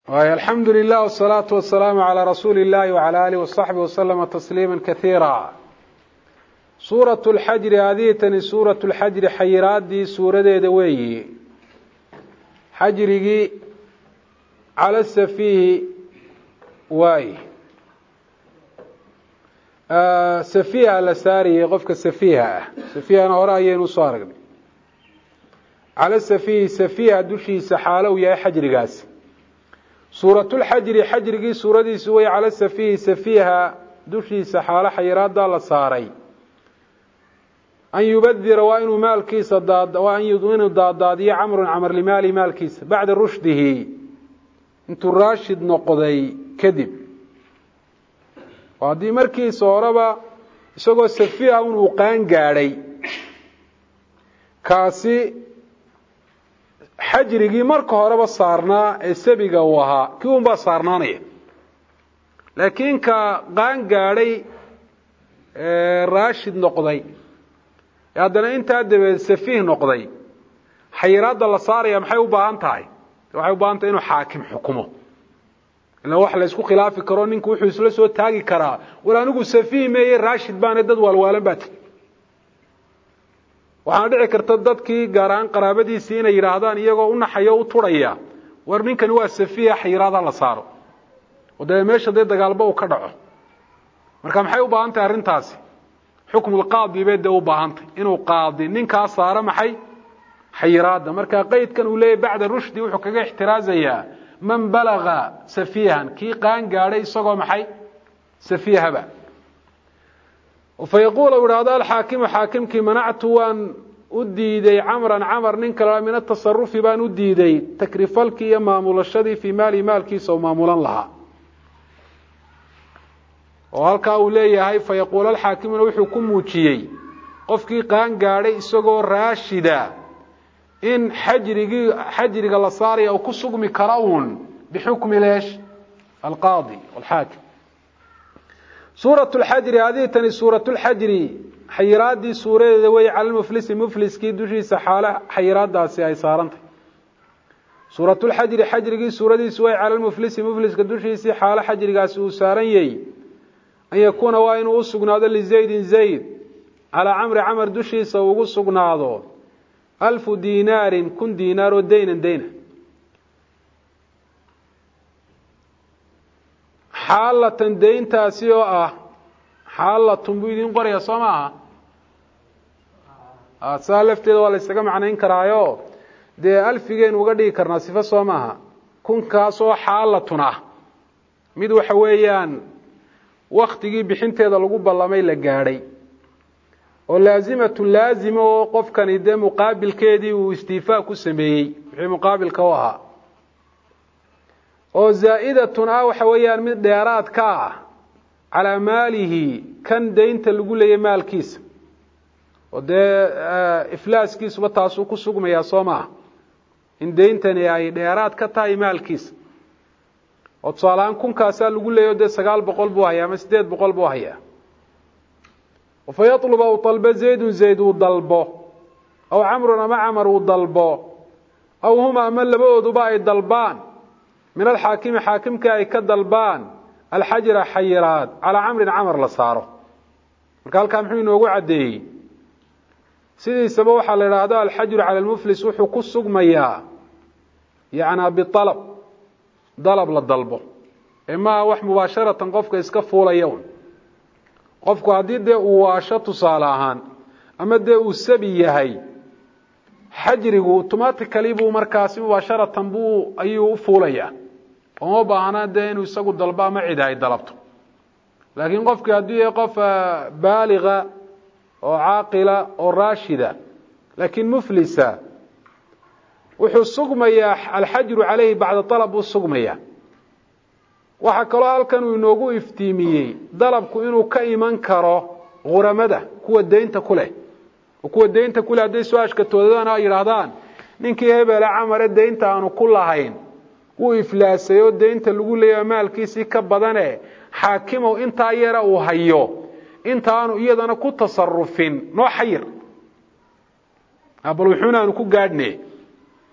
waay alxamdu lilah wsalaatu wasalaamu calaa rasuuli illahi wacala alih wasaxbi waslama tasliima kaiira suurat lxajri haadihi tani suurat lxajri xayiraadii suuradeeda weeyi xajrigii cala safiihi waay safiiha la saariyey qofka safiiha ah safihana hore ayaynu usoo aragnay cala safiihi safiiha dushiisa xaalo uu yahay xajrigaasi suuratulxajri xajrigii suuradiisu way cala safiihi safiiha dushiisa xaalo xayiraada la saaray an yubadira waa inuu maalkiisa waa inuu daadaadiyo camrun camar limaali maalkiisa bacda rushdihi intuu raashid noqday kadib haddii markiisa horeba isagoo safiiha un uu qaan gaadhay kaasi xajrigii marka horeba saarnaa ee sabiga uu ahaa kii un baa saarnaanaya laakiin ka qaan gaadhay raashid noqday haddana intaa dabeed safiih noqday xayiraadda la saaraya maxay u baahan tahay waxay u baahan tahay inuu xaakim xukumo ila wax la isku khilaafi karo ninku wuxuu isla soo taagi karaa war anigu safiih meeye raashid baana dad waalwaalan baa tiri waxaana dhici karta dadkii gaar ahaan qaraabadiisii inay yidhaahdaan iyagoo u naxayo u turhaya war ninkani waa safiiha xayiraada la saaro oo dee meesha dee dagaalba uu ka dhaco marka maxay u baahan tahay arrintaasi xukmulqaadi bay dee u baahantay inuu qaadi ninkaa saaro maxay xayiraadda marka qeydkan uu leeyahy bacda rushdi wuxuu kaga ixtiraazayaa man balaga safiihan kii qaan gaadhay isagoo maxay safiihaba fayaquul u idhaahdo alxaakimu xaakimkii manactu waan u diiday camran camar nin kale min atasarufi baan u diiday takrifalkii iyo maamulashadii fii maali maalkiisa u maamulan lahaa oo halkaa uu leeyahay fayaquul alxaakimuna wuxuu ku muujiyey qofkii qaan gaadhay isagoo raashida in xajrigii xajriga la saaraya uu ku sugmi kara uun bixukmi leesh alqaadi alxaakim suurat lxajri haadihi tani suurat lxajri xayiraadii suuradeeda wey cala lmuflisi mufliskii dushiisa xaale xayiraadaasi ay saarantay suuratulxajri xajrigii suuradiisu way cala lmuflisi mufliska dushiisii xaalo xajrigaasi uu saaran yahy an yakuuna waa inuu u sugnaado lizaydin zayd calaa camri camar dushiisa ugu sugnaado alfu dinaarin kun diinaar oo daynan dayna xaalatan dayntaasi oo ah xaalatun buu idin qoraya soo maaha saa lafteeda waa la ysaga macnayn karaayo dee alfigeen uga dhigi karnaa sifo soo maaha kunkaasoo xaalatun ah mid waxa weeyaan waktigii bixinteeda lagu ballamay la gaadhay oo laazimatun laazima oo qofkani dee muqaabilkeedii uu istiifaa ku sameeyey wixii muqaabilka u ahaa oo zaa'idatun ah waxa weeyaan mid dheeraad ka ah calaa maalihi kan daynta lagu leeyay maalkiisa oo dee iflaaskiisuba taasuu ku sugmayaa soo maaha in dayntani ay dheeraad ka tahay maalkiisa oo tusaalahaan kunkaasaa lagu leeyayo dee sagaal boqol buu hayaa ama siddeed boqol buu hayaa fa yatluba uu dalbo zaydun zayd uu dalbo aw camrun ama camar uu dalbo aw huma ama labadooduba ay dalbaan min alxaakimi xaakimka ay ka dalbaan alxajra xayiraad calaa camrin camar la saaro marka halkaa muxuu inoogu caddeeyey sidiisaba waxaa la idhaahdo alxajru cala lmuflis wuxuu ku sugmayaa yacnaa bialab dalab la dalbo ee maaha wax mubaasharatan qofka iska fuulaya un qofku haddii dee uu waasho tusaale ahaan ama dee uu sabi yahay xajrigu automatically buu markaasi mubaasharatan buu ayuu u fuulayaa ooma baahna dee inuu isagu dalbo ama cid ay dalabto laakiin qofkii hadduu yahay qof baaliga oo caaqila oo raashida laakiin muflisa wuxuu sugmayaa alxajru calayhi bacda alab buu sugmayaa waxaa kaloo halkan uu inoogu iftiimiyey dalabku inuu ka iman karo huramada kuwa deynta ku leh oo kuwa deynta kuleh hadday su-aashka toodadaan ay yidhaahdaan ninkii hebele camare deynta aanu ku lahayn wuu iflaasay oo deynta lagu leeyaha maalkiisii ka badane xaakimow intaa yara uu hayo intaanu iyadana ku tasarufin noo xayir bal wuxuuna aanu ku gaadhne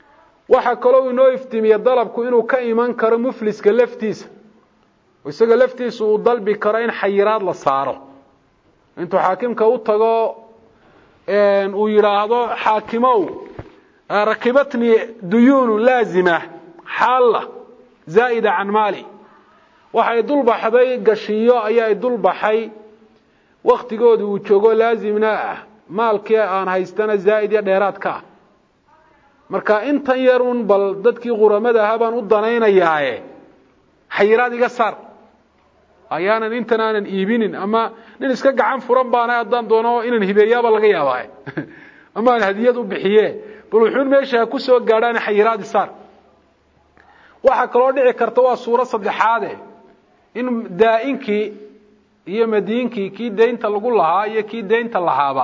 waxaa kaloo inoo iftiimiye dalabku inuu ka iman karo mufliska laftiisa isaga laftiisa uu dalbi karo in xayiraad la saaro intuu xaakimka u tago uu yidhaahdo xaakimow rakibatnii duyuunu laazima xaalla zaa'ida can maali waxay dul baxday gashiyo ayaa dul baxay waktigooda uu joogo laazimna ah maalkii aan haystana zaa'id iyo dheeraad ka ah marka intan yarun bal dadkii quramada ahaa baan u danaynayaaye xayiraad iga saar ayaanan intan aanan iibinin ama nin iska gacan furan baana haddaan doono inaan hibeeyaaba laga yaabaa ama aan hadiyad u bixiye bal wuxuun meesha ku soo gaadhaan xayiraadi saar waxaa kaloo dhici karta waa suuro saddexaade in daa-inkii iyo madiinkii kii daynta lagu lahaa iyo kii daynta lahaaba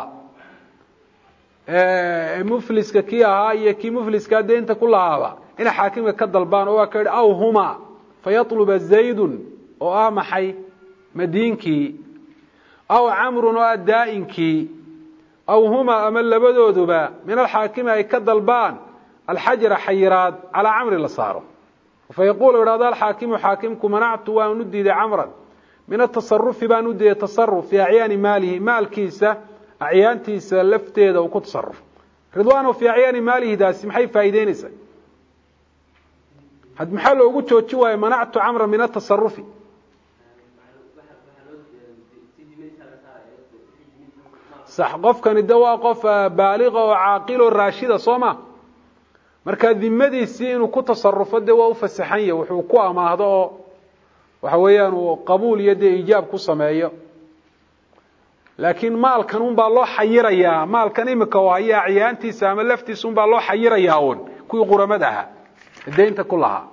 mufliska kii ahaa iyo kii mufliskaa daynta ku lahaaba inay xaakimka ka dalbaan oo waa ka yidhi aw huma fayatluba zaydun oo ah maxay madiinkii aw camrun oo ah daa-inkii aw huma ama labadooduba min alxaakimi ay ka dalbaan alxajra xayiraad calaa camri la saaro fayaqulu idhahdo alxaakimu xaakimku manactu waan u diiday camran min atasarufi baan u diiday tasaruf fii acyaani maalihi maalkiisa acyaantiisa lafteeda uu ku tasaruf ridwaano fii acyaani maalihidaasi maxay faa'iideynaysaa had maxaa loogu jooji waayo manactu camran min atasarufi sax qofkani de waa qof baaliqa oo caaqilo raashida soo ma marka dimadiisii inuu ku tasarufo dee waa u fasaxan yahy wuxuu ku amaahdo oo waxa weeyaan uu qabuul iyo dee iijaab ku sameeyo laakiin maalkan un baa loo xayirayaa maalkan imika oo haya acyaantiisa ama laftiisa un baa loo xayirayaa un kuwii quramada ahaa daynta ku lahaa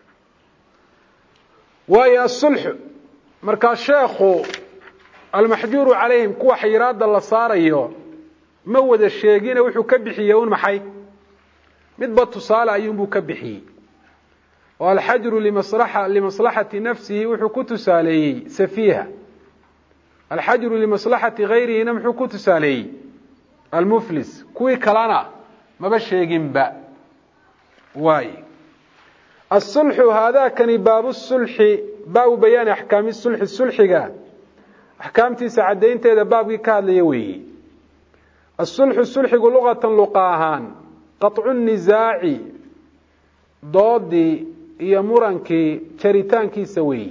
waayo asulxu markaa sheekhu almaxjuuru calayhim kuwa xayiraada la saarayo ma wada sheegine wuxuu ka bixiyey un maxay midba tusaale ayuunbuu ka bixiyey oo alxajru limaslaxati nafsihi wuxuu ku tusaaleeyey safiiha alxajru limaslaxati gayrihina muxuu ku tusaaleeyey almuflis kuwii kalena maba sheeginba waay asulxu haadakani baabu sulxi baabu bayaani axkaami sulxi sulxiga axkaamtiisa caddaynteeda baabkii ka hadlaya weeye asulxu sulxigu luqatan luqa ahaan qaطcu nisaaci doodii iyo murankii jaritaankiisa weeyi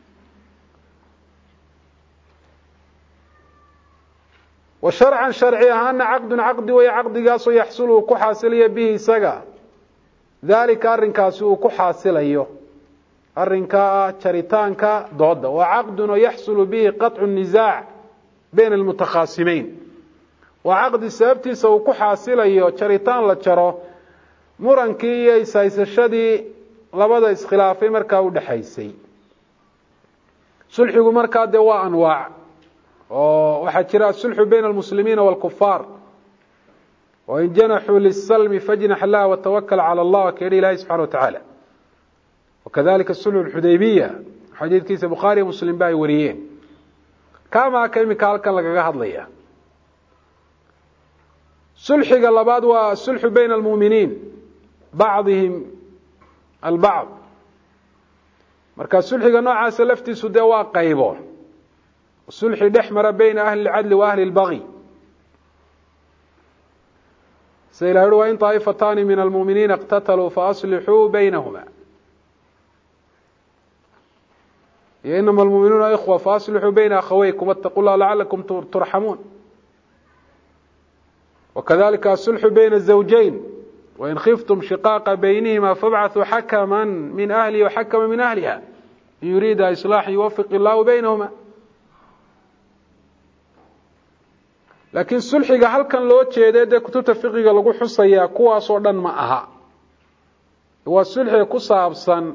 wa sharcan sharci ahaana caqdun caqdi weeye caqdigaasoo yaxsul uu ku xaasilayo bihi isaga daalika arrinkaasi uu ku xaasilayo arrinkaa jaritaanka dooda waa caqdun oo yaxsulu bihi qaطcu nisaac bayna almutakhaasimeyn waa caqdi sababtiisa uu ku xaasilayo jaritaan la jaro murankii iyo ishaysashadii labada iskhilaafay markaa u dhexaysay sulxigu markaa dee waa anwaac oo waxaa jira asulxu bayna almuslimiina wاlkufaar wain janaxuu lisalmi fajnax lah watawakl calى allah ka yihi ilahi subxana wa tacaala wakadalika sulxu xudaybiya xadiidkiisa bukhaariya muslim ba ay wariyeen kaamaaka imika halkan lagaga hadlaya sulxiga labaad waa sulxu bayna almu'miniin bacdihim albacd marka sulxiga noocaasa laftiisu dee waa qaybo sulxi dhex mara bayna ahli اlcadli wa ahli اlbagi sida ilah uhi wain طaa'ifatani min almu'miniina اqtataluu faaslixuu baynahuma iyo inama almu'minuuna ikhwa faaslixuu bayna akhaweykum wاtaqu llah lacalakum turxamuun وkذلika الصلح bين الزوجين وإن خفتم شقاق بينهما فابعثوا حكما من أهله وحكما من أهلها إن يريد إصلاح يوفق الله بينهما laakiin sulxiga halkan loo jeeda dee kutubta fiqiga lagu xusayaa kuwaasoo dhan ma aha waa sulxiga ku saabsan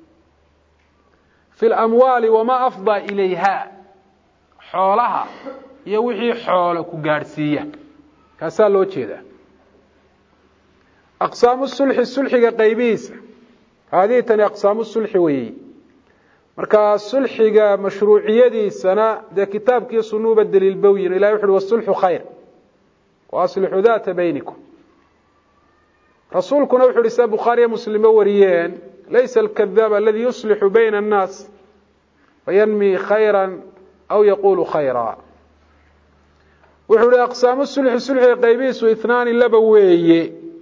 fi اlamwaali wama afضى ilayha xoolaha iyo wixii xoolo ku gaadhsiiya kaasaa loo jeedaa aqsaamu sulxi sulxiga qaybihiisa haadihi tani aqsaamu sulxi weeyi marka sulxiga mashruuciyadiisana dee kitaabkii sunuuba daliil bowyin ilahi wuxu uhi wasulxu khayr waaslixuu data baynikum rasuulkuna wuxu uhi sida bukhaariyo muslimo wariyeen laysa alkadaab aladi yuslixu bayna annaas fayanmi khayra aw yaqulu khayra wuxuu ihi aqsaamu sulxi sulxiga qaybihiisu itnaani laba weeye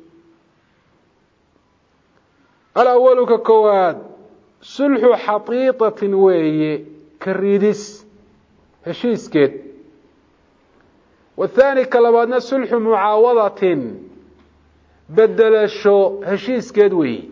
alawalu ka koowaad sulxu xaqiiqatin weeye ka ridis heshiiskeed wathaani ka labaadna sulxu mucaawadatin bedelasho heshiiskeed weeye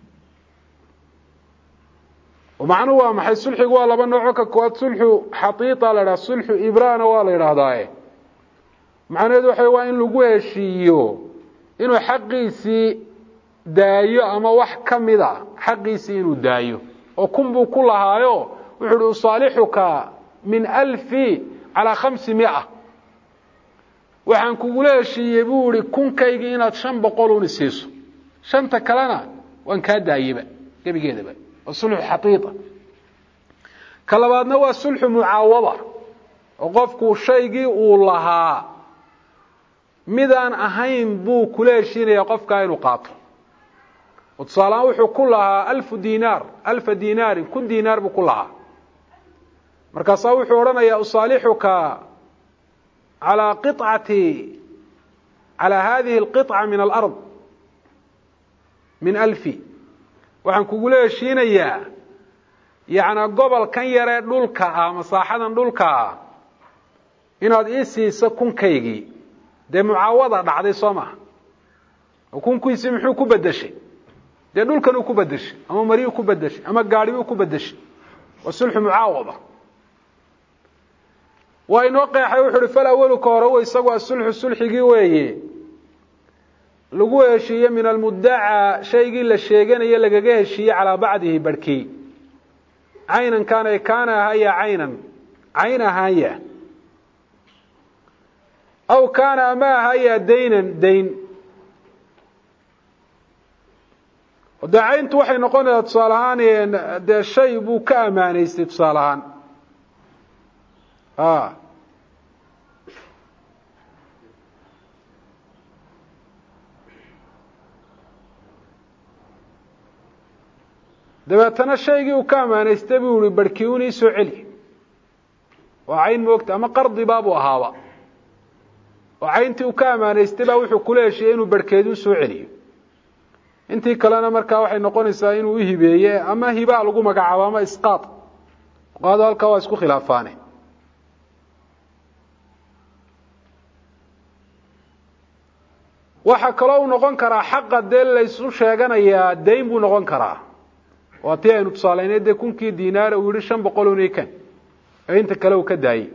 macnuhu waa maxay sulxigu waa laba nooco ka koowaad sulxu xaqiiqa la idhaha sulxu ibraana waa la yidhaahdaaye macnaheedu waxa waa in lagu heshiiyo inuu xaqiisii daayo ama wax ka mid a xaqiisii inuu daayo oo kun buu ku lahaayo wuxu uhi usaalixuka min alfi calaa khamsi mia waxaan kugula heshiiyey buu ihi kunkaygii inaad shan boqol uni siiso shanta kalena waan kaa daayeba gebigeedaba waa sulxu xaqiiqa ka labaadna waa sulxu mucaawada oo qofku shaygii uu lahaa midaan ahayn buu kula heshiinaya qofkaa inuu qaato oo tusaalehaan wuxuu ku lahaa alfu dinaar alfa dinaarin kun dinaar buu ku lahaa markaasaa wuxuu odhanayaa usaalixuka calaa qiطcati calaa hadihi alqiطca min alard min alfi waxaan kugula heshiinayaa yacnaa gobolkan yaree dhulka ah masaaxadan dhulka ah inaad ii siiso kunkaygii dee mucaawada dhacday soo maha oo kunkiisii muxuu ku bedeshay dee dhulkanuu ku bedeshay ama mariuu ku bedeshay ama gaadhibuu ku bedeshay waa sulxu mucaawada waa inoo qeexay wuxu uhi fal awalu ka hore w isagu asulxu sulxigii weeye lagu heshiiye min almudaca shaygii la sheeganaye lagaga heshiiye calaa bacdihi barhkii caynan kaana kaana ahaya caynan cayn ahaanya aw kaana ama ahaya daynan dayn dee cayntu waxay noqonaysaa tusaale ahaan dee shay buu ka amaanaystay tusaale ahaan dabeetana shaygii uu ka amaanaystay buu ihi barhkii un ii soo celi waa cayn moogta ama qardibaabuu ahaaba oo cayntii uu ka amaanaystay baa wuxuu kula heshiyey inuu barhkeedun soo celiyo intii kalena markaa waxay noqonaysaa inuu uhibeeye ama hibaa lagu magacaabo ama isqaad fuqahadu halkaa waa isku khilaafaane waxaa kaloo uu noqon karaa xaqa dee laysu sheeganayaa dayn buu noqon karaa waa tii aynu tusaalaynay dee kunkii dinaar uu yihi shan boqol unikan ee inta kale uu ka daayey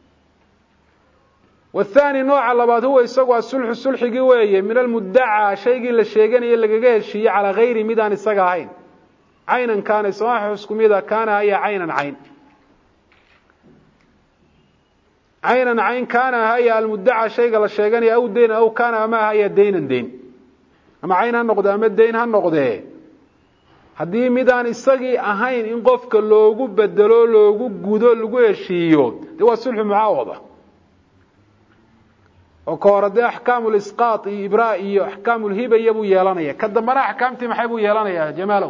wathani nooca labaad huwa isagu asulxu sulxigii weeye min almudaca shaygii la sheeganaye lagaga heshiiye calaa gayri mid aan isaga ahayn caynan kaana isma isku mida kaana haya caynan cayn caynan cayn kaana haya almudaca shayga la sheeganaya aw dayn aw kaana ama haya daynan dayn ama cayn ha noqde ama dayn ha noqdee haddii midaan isagii ahayn in qofka loogu bedelo loogu gudo lagu heshiiyo de waa sulxu mucaawada oo ka hore dee axkaamu lisqaat iyo ibraa iyo axkaamu lhibaya buu yeelanaya ka dambana axkaamtii maxay buu yeelanayaa jamaalow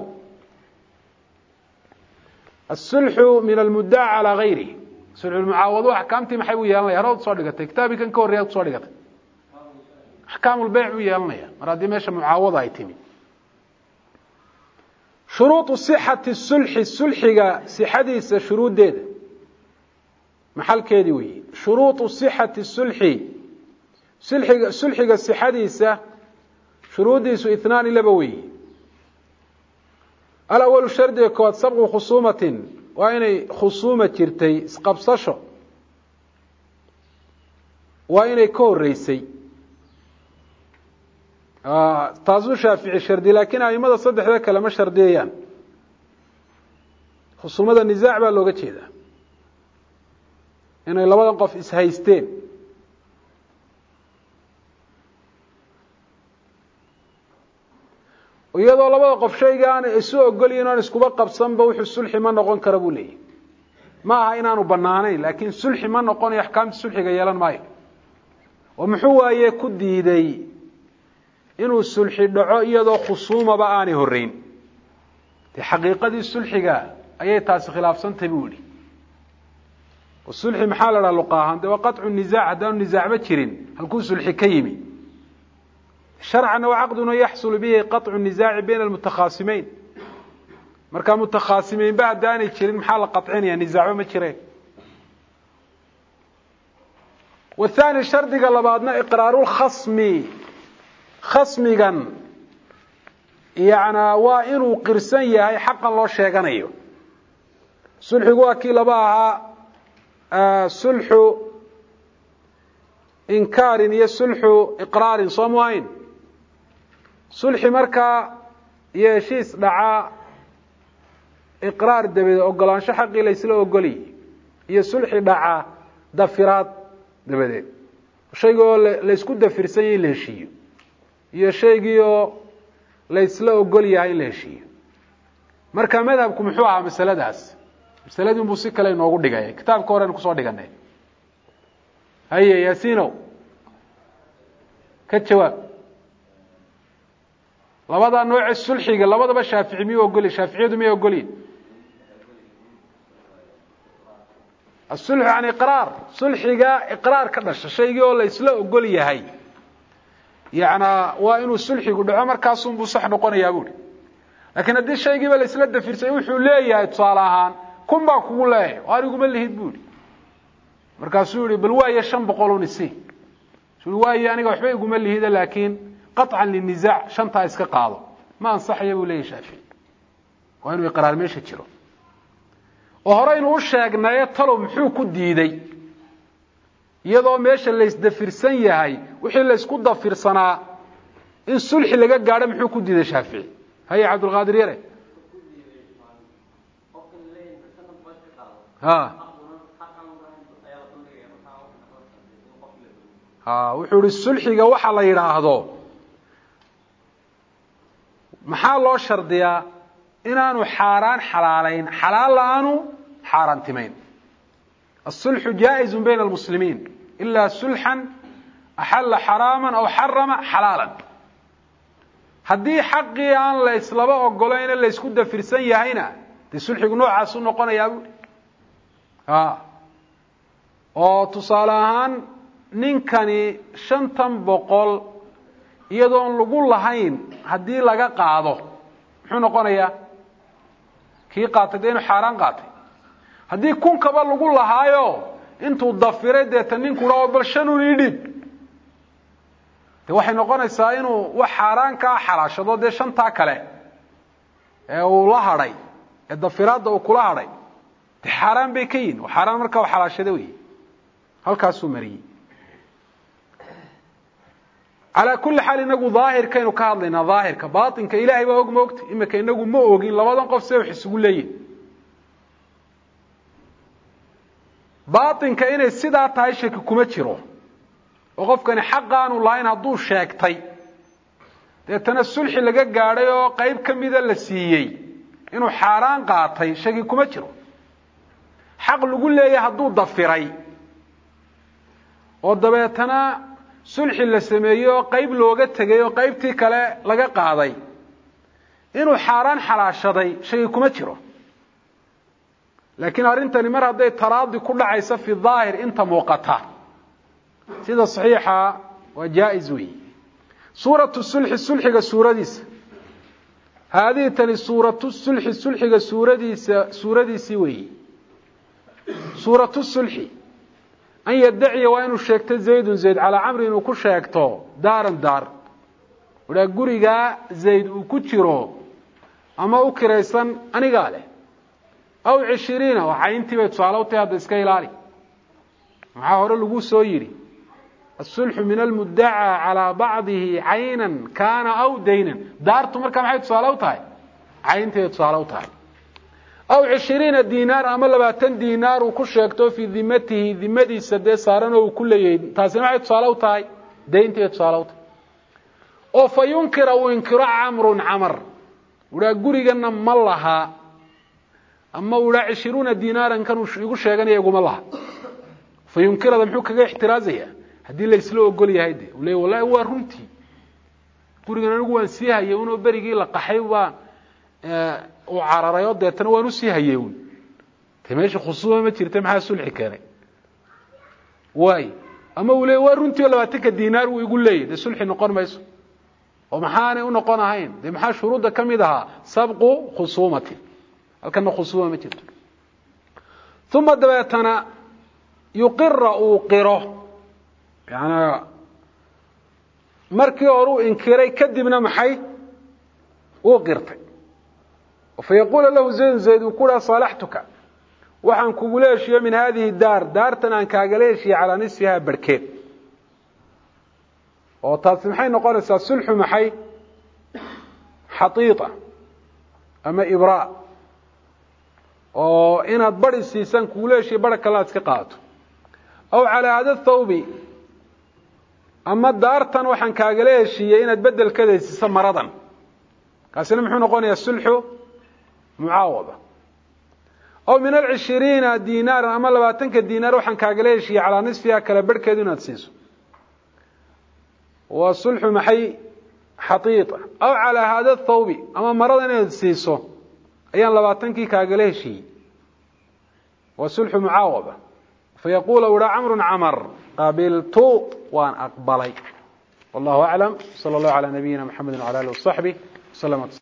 asulxu min almudaca calaa gayri sulxulmucaawado axkaamtii maxay buu yeelanaya hore soo dhigatay kitaabkii kan ka horreya kusoo dhigatay axkaamu lbeyc buu yeelanaya mar haddii meesha mucaawada ay timi shuruuطu صixati sulxi sulxiga sixadiisa shuruuddeeda maxalkeedii weeye shuruuطu صixati sulxi sulxiga sulxiga sixadiisa shuruuddiisu itnaani laba weeye alawalu shardiga kood sabqu khusuumatin waa inay khusuuma jirtay isqabsasho waa inay ka horeysay taasuu shaafici shardi laakiin aimada saddexda kale ma shardiyayaan khusuumada nisaac baa looga jeedaa inay labadan qof ishaysteen iyadoo labada qof shayga aan isu ogolyin oan iskuba qabsanba wuxuu sulxi ma noqon kara buu leeyahy ma aha inaanu banaanayn laakiin sulxi ma noqonayo axkaamta sulxiga yeelan maayo oo muxuu waaye ku diiday inuu sulxi dhaco iyadoo khusuumaba aanay horreyn dee xaqiiqadii sulxiga ayay taasi khilaafsantahy buu yihi sulxi maxaa la dhaha luqaahaan de waa qaطcu nisaac haddaanu nisaacba jirin halkuu sulxi ka yimi sharcanna waa caqduna yaxsulu bihi qaطcu nisaaci bayna almutakhaasimeyn markaa mutakhaasimeynba haddaanay jirin maxaa la qacinaya nisaacba ma jireen wathani shardiga labaadna iqraaru lkhasmi khasmigan yanaa waa inuu qirsan yahay xaqan loo sheeganayo sulxigu waa kii laba ahaa sulxu inkaarin iyo sulxu iqraarin soo mu ahayn sulxi markaa iyo heshiis dhacaa iqraar dabadeed ogolaansho xaqii la ysla ogolyi iyo sulxi dhacaa dafiraad dabadeed shaygii oo laysku dafirsan yahay in la heshiiyo iyo shaygii oo laysla ogol yahay in la heshiiyo marka madhabku muxuu ahaa masaladaas masaladii unbuu si kale inoogu dhigaya kitaabka horenu kusoo dhiganay haye yaasinow ka jawaab labadaa nooce sulxiga labadaba shaafici miyuu ogolya shaaficiyadu miyay ogolyiin asulxu can iqraar sulxiga iqraar ka dhasha shaygii oo la isla ogol yahay yanaa waa inuu sulxigu dhaco markaasunbuu sax noqonayaa buuhi laakiin haddii shaygiiba la isla dafirsay wuxuu leeyahay tusaale ahaan kun baa kugu leeyahay oo aniguma lihid buuhi markaasuu yihi bal waaye shan boqolun isi sui waaye aniga waxba iguma lihida laakiin qaطcan linisaac shantaa iska qaado ma ansaxaya buu leeyahy shaafici waa inuu iqraar meesha jiro oo horeynu u sheegnaye talow muxuu ku diiday iyadoo meesha laysdafirsan yahay wixii laysku dafirsanaa in sulxi laga gaadho muxuu ku diiday shaafici haye cabdulqaadir yare ha ha wuxuu ihi sulxiga waxa la yidhaahdo maxaa loo shardiyaa inaanu xaaraan xalaalayn xalaal la-aanu xaaraantimayn asulxu jaa'izu bayna almuslimiin ilaa sulxan axalla xaraama aw xarama xalaala haddii xaqii aan la yslaba ogolayn laysku dafirsan yahayna dee sulxigu noocaas u noqonayaa buui a oo tusaale ahaan ninkani shantan boqol iyadoon lagu lahayn haddii laga qaado muxuu noqonayaa kii qaatay dee inuu xaaraan qaatay haddii kunkaba lagu lahaayo intuu dafiray deeta ninku dha bal shanun ii dhiib de waxay noqonaysaa inuu wax xaaraankaa xalaashado dee shantaa kale ee uu la hadhay ee dafiraadda uu kula hadhay de xaaraan bay ka yihin xaaraan markaa u xalaashada wey halkaasuu mariyey calaa kulli xaal inagu daahirkaynu ka hadlaynaa daahirka baatinka ilaahay baa og moogta imika inagu ma ogin labadan qof see wax isugu leeyihin baatinka inay sidaa tahay shaki kuma jiro oo qofkani xaqaanu lahayn hadduu sheegtay deetana sulxi laga gaadhay oo qayb ka mida la siiyey inuu xaaraan qaatay shaki kuma jiro xaq lagu leeyahay hadduu dafiray oo dabeetana sulxi la sameeyey oo qayb looga tegay oo qaybtii kale laga qaaday inuu xaaraan xalaashaday shaki kuma jiro laakiin arrintani mar hadday taraadi ku dhacaysa fi daahir inta muuqata sida saxiixa waa jaa-is weyi suuratu sulxi sulxiga suuradiisa haadihi tani suuratu sulxi sulxiga suuradiisa suuradiisii weeyi suuratu sulxi an yaddaciya waa inuu sheegto zaydun zayd calaa camri inuu ku sheegto daaran daar wadhaa gurigaa zayd uu ku jiro ama u kiraysan anigaa leh aw cishiriina waa cayntii bay tusaale u tahay hadda iska ilaali maxaa hore lagu soo yidhi asulxu min almuddacaa calaa bacdihi caynan kaana aw daynan daartu markaa maxay tusaale u tahay cayntii bay tusaale u tahay aw cishiriina dinaar ama labaatan dinaar uu ku sheegto fii dimatihi dimadiisa dee saaran oo uu ku leeyahay taasina maxay tusaale u tahay dayntii bay tusaale u tahay oo fa yunkira uu inkiro camrun camar uhaa gurigana ma laha ama u idhaa cishiruuna dinaaran kan igu sheeganaya iguma laha fa yunkirada muxuu kaga ixtiraazaya haddii la isla ogol yahay de u leey wallahi waa runtii gurigan anigu waan sii hayay unoo berigii la qaxay baan u cararay oo deetana waan usii hayay un de meesha khusuuma ma jirta maxaa sulxi keenay waay ama uu leey waa runtii o labaatanka dinaar wuu igu leeyahy dee sulxi noqon mayso oo maxaanay u noqon ahayn dee maxaa shuruudda ka mid ahaa sabqu khusuumati halkana khusuuma ma jirto uma dabeetana yuqira uu qiro yaana markii hore uu inkiray kadibna maxay uu qirtay fayaquula lahu zaydun zayd uu ku dhaha saalaxtuka waxaan kugula heshiiyo min hadihi daar daartan aan kaagala heshiye calaa nisfihaa barhkeed oo taasi maxay noqonaysaa sulxu maxay xaiita ama ibraa oo inaad badi siisaan kugula heshiye bara kale aad iska qaadato aw calaa hada thawbi ama daartan waxaan kaagala heshiiyey inaad bedelkeeda hesiiso maradan kaasina muxuu noqonayaa sulxu mucaawada aw min alcishiriina dinaaran ama labaatanka dinaar waxaan kaagala heshiiyey calaa nisfiha kala berhkeedu inaad siiso waa sulxu maxay xaiita aw calaa hada thawbi ama marada inaad siiso ayaan labaatankii kaagala heshiiyey waa sulxu mucaawada fayaqula uha camru camar qabiltu waan aqbalay wallahu aclam sala allahu calaa nabiyina mxamedi wala alih wasaxbih wslm